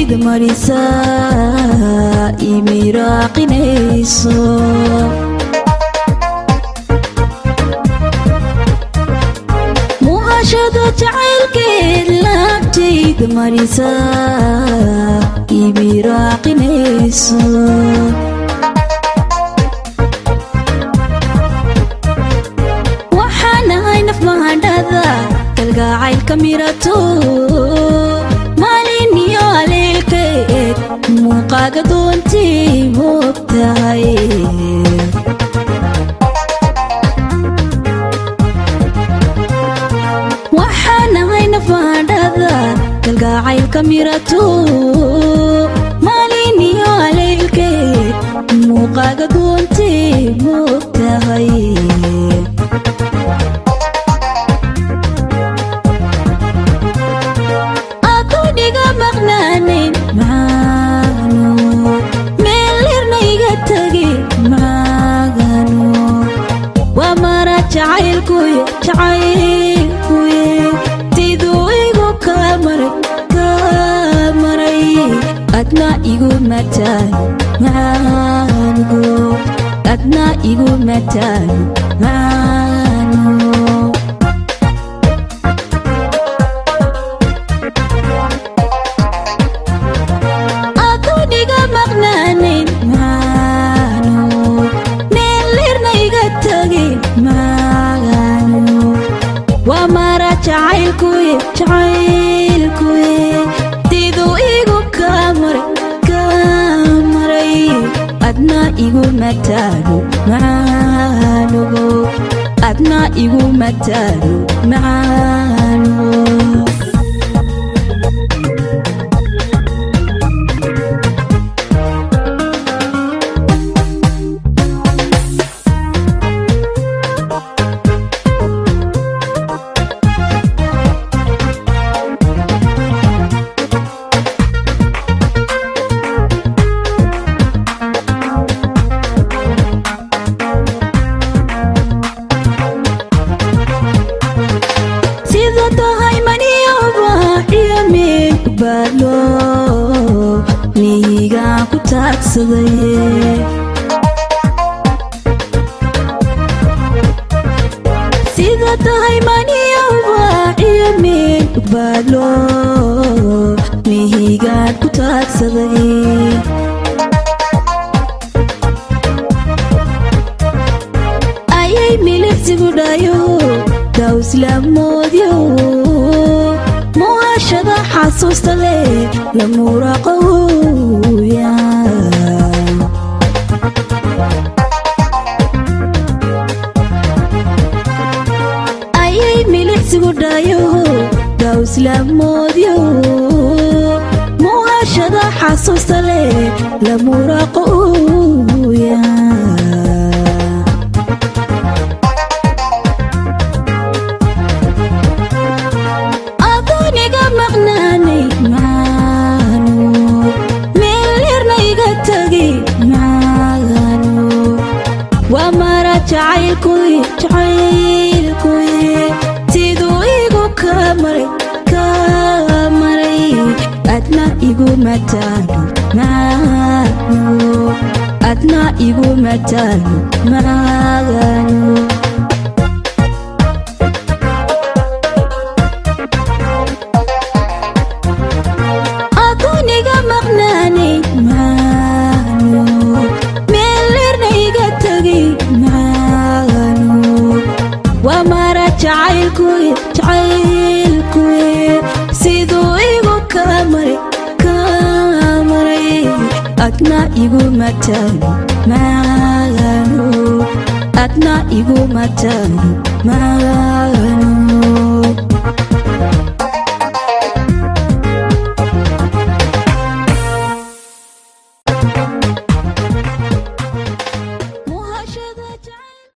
naftayda marisa imiraaqinayso muuqashada jacaylkeed laabtayda marisa imiraaqinayso waxaanahay naf mahadhada kalgacaylka mirato maalin iyo aleelkeed muuqaaga doontay moogtahay waxaanahay naf mahadhada kalgacaylka mirato maalin iyo aleelkeed muuqaaga doontay moogtahay aduniga maqnaanin maagano meelirna iga tagi maagano waa mara jacaylkuye jacaylkuye siduu igu kaa maray kaa maray adna igu mataan maango adna igu mataan maango aduniga maqnaanin maano meelirna iga tagi maagano waa mara jacaylkuye jacaylkuye siduu igu kaa maray kaa maray adna igu mataano macaanogo adna igu mataano macaano sida tahay maniyoba iyo meeg baadlo miyigaan ku taagsaday sida tahay maniyoba iyo meeg baadlo mihigaan ku taagsaday ayay miligsigu dhayo dawslamoodyo muhashada xasuusta leh la muraqowya ayay miligsigu dhayo dawslamoodyo muhashada xasuusta leh la muraqowya aduniga maqnaanay maano meelirna iga tagi maagano waa mara jacaylkuye jacaylkuye siduu igu kaa maray kaa maray adna igu mataano maano adna igu mataano maagano aduniga maqnaanay maano meelirna iga tagi maano waa mara jacaylkuye jacaylkuye siduu igu kaa maray kaa maray adna igu mataano maagano adna igu mataano maagano